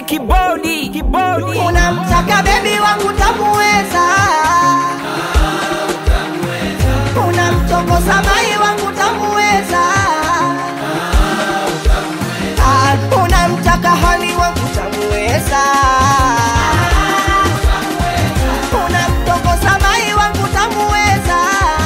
kibodi kibodi unamtaka bebi wangu tamuweza unamtongoza mai wangu tamuweza Ah, unamtaka hani wangu tamuweza unamtongoza mai wangu tamuweza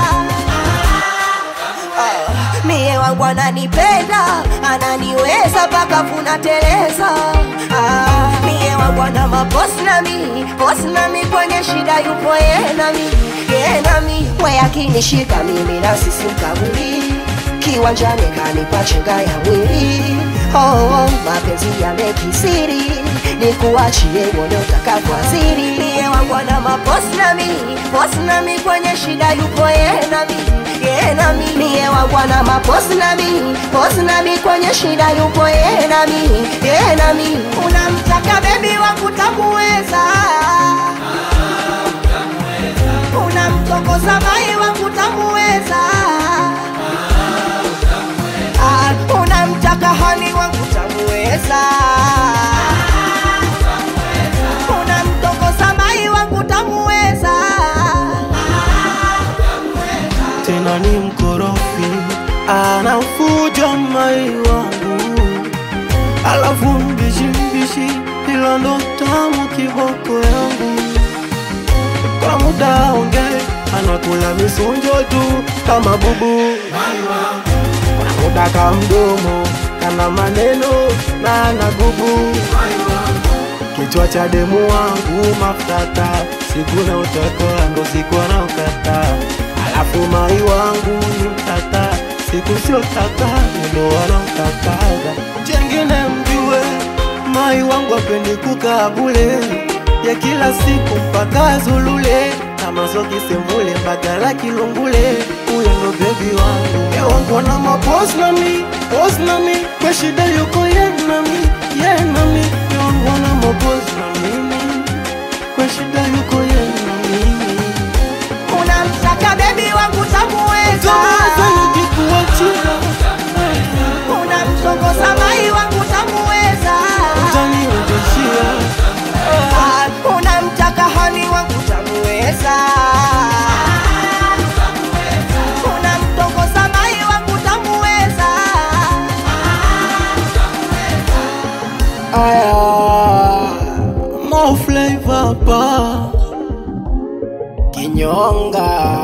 Ah, mie wangu ananipenda ananiweza mpaka kunateleza ah, mie wangu ana mabosi nami bosi nami kwenye shida yupo ye nami ye nami we akinishika mimi nasisi mkaburi kiwanjani kanipa chenga ya mwili oh, oh, mapenzi yamekisiri nikuachie uone utakavyoaziri mie wangu ana mabosi nami bosi nami kwenye shida yupo ye nami ye nami mie wangu ana mabosi nami bosi nami kwenye shida yupo ye nami ye nami unamtaka bebi wangu tamuweza unamtongoza mai wangu tamuweza Ah, unamtaka hani wangu tamuweza unamtongoza mai wangu tamuweza tena ni mkorofi, anafuja mai wangu, alafu mbishi mbishi, ila ndo tamu kiboko yangu. Kwa muda onge anakula misunjo tu kama bubu, kwa muda ka mdomo kana maneno na anagubu kichwa cha demu wangu mafutata, siku na utaka ndo siku anaokata, alafu mai wangu ni mtata, siku sio tata ndo wanaokataga. Chengine mjue mai wangu apendi kukaa bule, ya kila siku mpaka Zulule kama soki semvule mbagala kilungule, huyo ndo bebi wangu. Ye wangu na mapos nami pos nami, kwa shida yuko ye nami ye nami, ye wangu na mapos na mimi, kwa shida yuko ye na mimi. unamtaka bebi wangu tamuweza Taweza nijikuachia, unamtongoza mai wangu tamuweza utaniendeshia Ah, unamtaka hani wangu tamuweza unamtongoza mai wangu tamuweza aya mo flavor pa kinyonga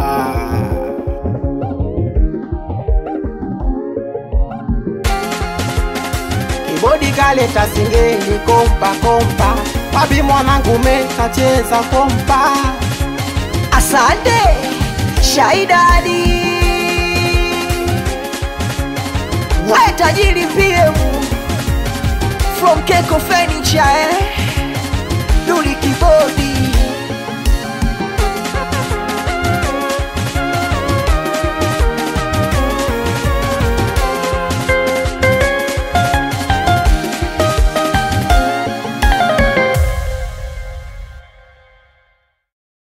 kibodi kaleta singeli kompa kompa papi mwanangu mekacheza kompa asante shaidadi we tajiri pm from keko furniture eh? duli kibodi